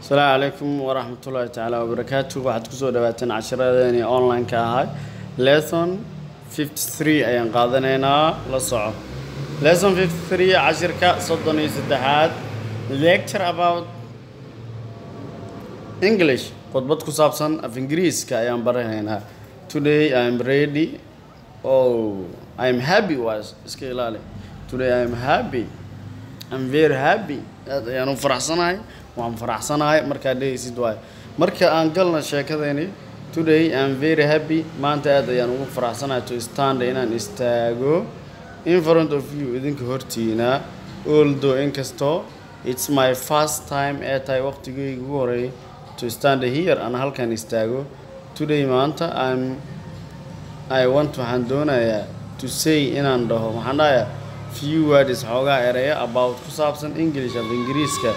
asalaamu calaykum waraxmatullaahi tacaala wabarakaatu waxaad kusoo dhawaateen casharadeeni online-ka ahay lesson 53 ayaan qaadanaynaa la soco lesson 53 cashirka soddon iyo saddexaad lecture about english khudbad ku saabsan af ingiriiska ayaan baranaynaa today i am ready oh i am happy was iska ilaali today i am happy i'm very happy aad ayaan u faraxsanahay waan faraxsanahay markaad dhegeysid waayo marka aan galna sheekadeeni today i'm very happy maanta aad ayaan ugu faraxsanahay to stand inaan istaago in front of you idinka hortiina although inkastoo it's my first time ee tahay waqtigeyga ugu horeeyay to stand here aan halkan istaago today maanta i'm i want waxaan doonayaa to say inaan dhaho waxaan dhahayaa few words xoogaa ereya about ku saabsan english af ingiriiska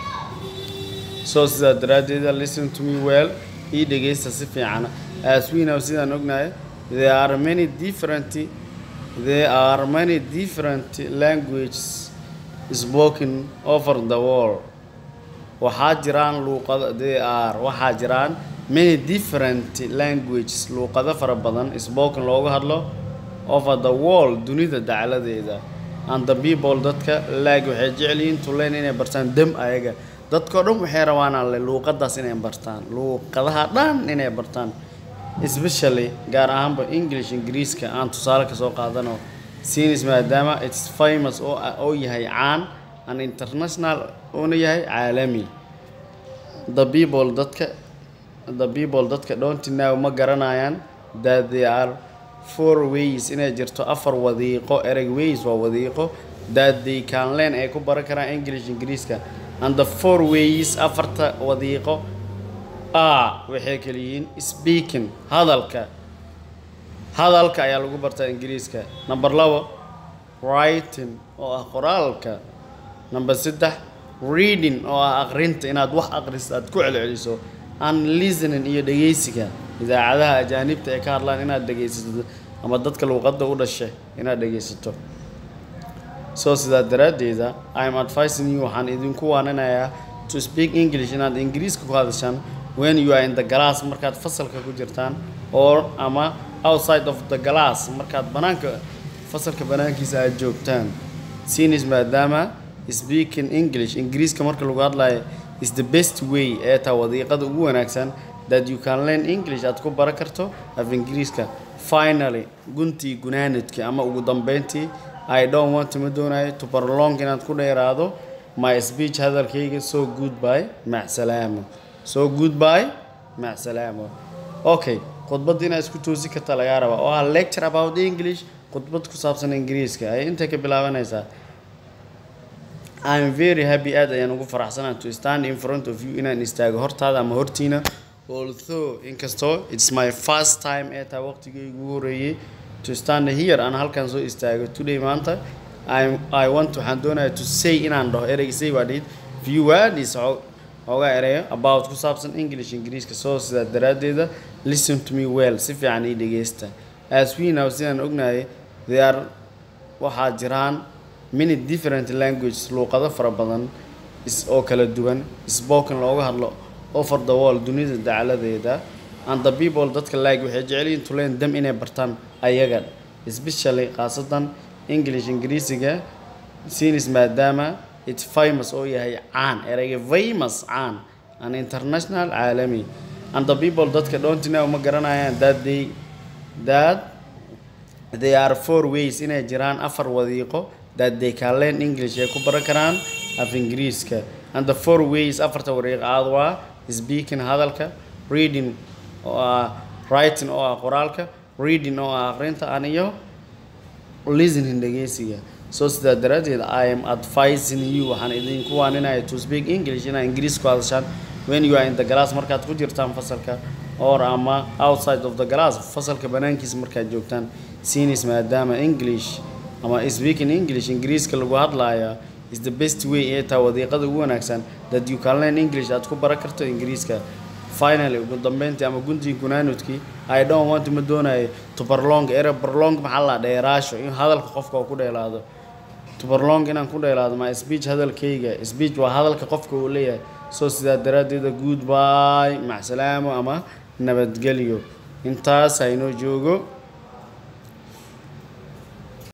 so sidaa daraaddeeda listen to me well ii dhegeysta si fiican as we know sidaan ognahay there are many different there are many different languages spoken over the world waxaa jiraan luuqado there are waxaa jiraan many different languages luuqado fara badan spoken looga hadlo over the world dunida dacladeeda and the people dadka laag waxay jecel yihiin to learn inay bartaan dem ayaga dadkao dhan waxay rabaan alle luuqadaas inay bartaan luuqadaha dhan inay bartaan especially gaar ahaanba english ingiriiska aan tusaale kasoo qaadano sinis maadaama its famous oo oo yahay caan an international oona yahay caalami the people dadka the people dadka don't know ma garanayaan that they are four ways inay jirto afar wadiiqo ereg ways waa wadiiqo that they can learn ay ku baran karaan english ingiriiska and the four ways afarta wadiiqo a waxay kala yihiin speaking hadalka hadalka ayaa lagu bartaa ingiriiska number labo writing oo ah qoraalka number saddex reading oo ah aqrinta inaad wax aqriso aad ku celceliso and listening iyo dhegeysiga idaacadaha ajaanibta ay ka hadlaan inaad dhegeysato ama dadka luuqadda u dhashay inaad dhegeysato so sidaa daraaddeeda i am advising you waxaan idinku waaninayaa to speak english inaad ingiriiska ku hadashaan when you are in the glass markaad fasalka ku jirtaan or ama outside of the glass markaad banaanka fasalka banaankiisa aad joogtaan sinis maadaama speaking english ingiriiska marka lagu hadlayo is the best way ee taa wadiiqada ugu wanaagsan that you can learn english aad ku baran karto af ingiriiska finally guntii gunaanadkii ama ugu dambeyntii i don't want ma doonayo to prolong inaad ku dheeraado my speech hadalkayga so goodby macsalaamo so goodby macsalaamo okay khudbadda inaad isku toosi karta lagaa rabaa oo ah lecture about english khudbad ku saabsan ingiriiska ay intay ka bilaabanaysaa I'm very happy aad ayaan ugu faraxsanahay to stand in front of you inaan istaago hortaada ama hortiina although inkastoo it's my first time ee taa waqtigeyga ugu horeeyay to stand here aan halkan soo istaago today maanta I, I want waxaan doonayaa to say inaan dhaho ereyga say waa dhihid few words xoogaa ereyo about ku saabsan english ingiriiska soo sidaa daraaddeeda listen to me well si fiican ii dhegeysta as we know sidaan ognahay they are waxaa jiraan many different languages luuqado fara badan oo kala duwan spoken looga hadlo over the world dunida dacladeeda and the people dadka laag waxay jecel yihiin to learn them inay bartaan ayaga especially khaasatan english ingiriisiga sinis maadaama it's famous oo yahay caan ereyga famous caan an international caalami and the people dadka don't know ma garanayaan that they that they are four ways inay jiraan afar wadiiqo that they can learn english ay ku baran karaan af ingiriiska and the four ways afarta wariiq aad waa speaking hadalka reading oo ah writing oo ah qoraalka reading oo ah aqrinta an iyo listening dhegeysiga so sidaa daraaddeed i am advising you waxaan idinku waaninaya to speak english inaad ingiriis ku hadashaan when you are in the glass markaad ku jirtaan fasalka or ama outside of the glass fasalka banaankiisa markaad joogtaan sinis maadaama english ama speaking english ingiriiska lagu hadlaaya is the best way ee taa wadiiqada ugu wanaagsan that you can learn english aad ku baran karto ingiriiska finally ugu dambeyntii ama guntii gunaanudkii i don't want ma doonayo to prolong ere prolong maxaa la dheeraasho in hadalka qofka uu ku dheelaado to prolong inaan ku dheelaado my speech hadalkayga speech waa hadalka qofka uu leeyahay soo sidaa daraaddeeda goodbye macsalaamo ama nabadgelyo intaas haynoo joogo